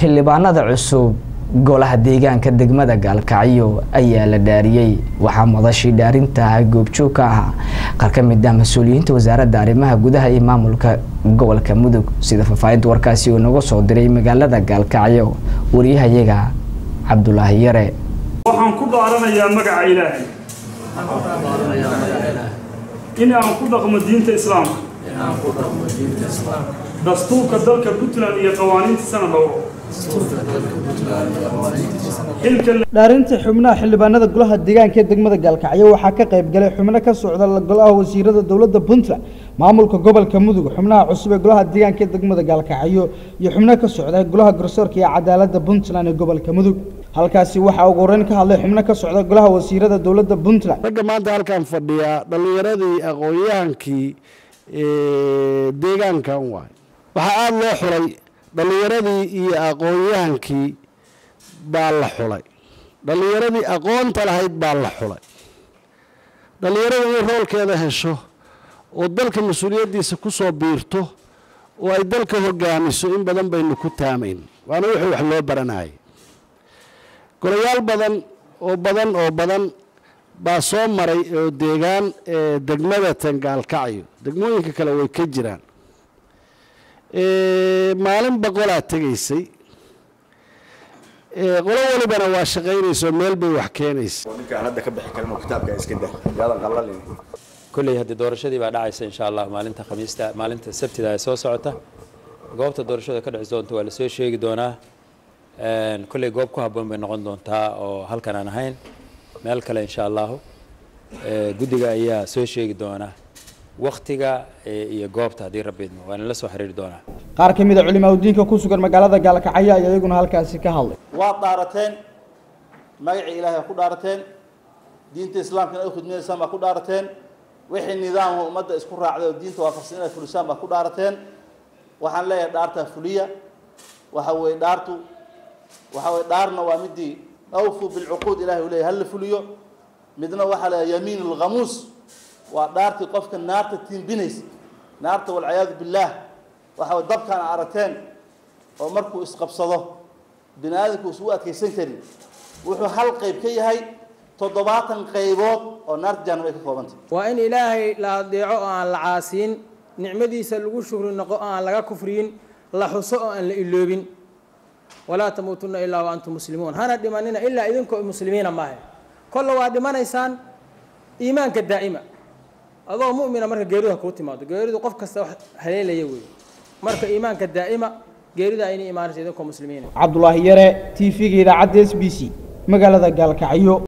xildhibaanada cusub golaha deegaanka degmada gaalkacyo ayaa la dhaariyey waxaa madashii dhaarinta goobjoog ka ah qaar ka mid ah mas-uuliyiinta wasaaradda arrimaha gudaha iyo maamulka gobolka mudug sida faahfaahinta warkaasi uu naga soo diray magaalada gaalkacyo wariyahayaga cabdulaahi yare waxaan ku dhaaranayaa magaca ilaahay in aan ku dhaqmo diinta islaamka dastuurka dalka puntland iyo qawaaniintiisana dhowro dhaarinta xubnaha xildhibaanada golaha deegaanka ee degmada gaalkacyo waxaa ka qayb galay xubno ka socda golaha wasiirada dowladda puntland maamulka gobolka mudug xubnaha cusub ee golaha deegaanka ee degmada gaalkacyo iyo xubno ka socda golaha garsoorka iyo cadaaladda puntland ee gobolka mudug halkaasi waxaa ugu horeyn ka hadlay xubno ka socda golaha wasiirada dowladda puntland ragga maanta halkan fadhiya dhallinyaradii aqoon-yahankii deegaankan waay waxaa aada loo xulay dhallinyaradii iyo aqoon-yahankii baa la xulay dhallinyaradii aqoonta lahayd baa la xulay dhallinyarada inay roolkeeda hesho oo dalka mas-uuliyaddiisa ku soo biirto oo ay dalka hogaamiso in badan baynu ku taamayn waana wixii wax loo baranayay golayaal badan oo badan oo badan baa soo maray oo deegaan degmada tangaalkacyo degmooyinka kale way ka jiraan maalin boqolaa tegaysay qolo walibana waa shaqaynayso meel bay wax keenaysa ninkaan hadda ka bixi karin oo kitaabka iska dah yaadan qallalin kolley haddii doorashadii baa dhacaysa insha allah maalinta khamiista maalinta sabtida ee soo socota goobta doorashada ka dhici doonta waa lasoo sheegi doonaa kolley goob ku habboon bay noqon doontaa oo halkan aan ahayn meel kale insha allahu guddiga ayaa soo sheegi doonaa waktiga iyo goobta haddii rabbiidmo waana la soo xiriiri doonaa qaar ka mid a culimaa udiinka ku sugan magaalada gaalkacyo ayaa iyaguna halkaasi ka hadlay waad dhaarateen magacii ilaahay ku dhaarateen diinta islaamkana u khidminaysaan baa ku dhaarateen wixii nidaamka ummadda isku raacday oo diinta waafaqsan inaad fulisaan baa ku dhaarateen waxaan leeyahay dhaartaa fuliya waxa weeye dhaartu waxa weye dhaarna waa midii awfu bilcuquud ilahay uu leeyahy hala fuliyo midna waxaa leeyahay yamiin alghamuus waa dhaartii qofka naarta tiimbinaysa naarta walciyaadu billaah waxa way dabkaan aragteen oo markuu isqabsado bini aadamku isugu adkaysan karin wuxuu hal qayb ka yahay toddobaatan qaybood oo naarta jahannam ay ka koobantay waa in ilaahay la adeeco oo aan la caasiin nicmadiisa lagu shukri noqo oo aan laga kufriyin la xuso oo aan la iloobin walaa tamuutunna ilaa wa antum muslimuun hana dhimanina ilaa idinkoo muslimiina maahe kolle waa dhimanaysaan iimaanka daa'ima adoo mu'mina marka geeridu ha kuu timaado geeridu qof kasta wax haleelaya weeye marka iimaanka daa'ima geerida aynay imaanaysa idinkoo muslimiina cabdulaahi yare t v-ga idaacadda s b c magaalada gaalkacyo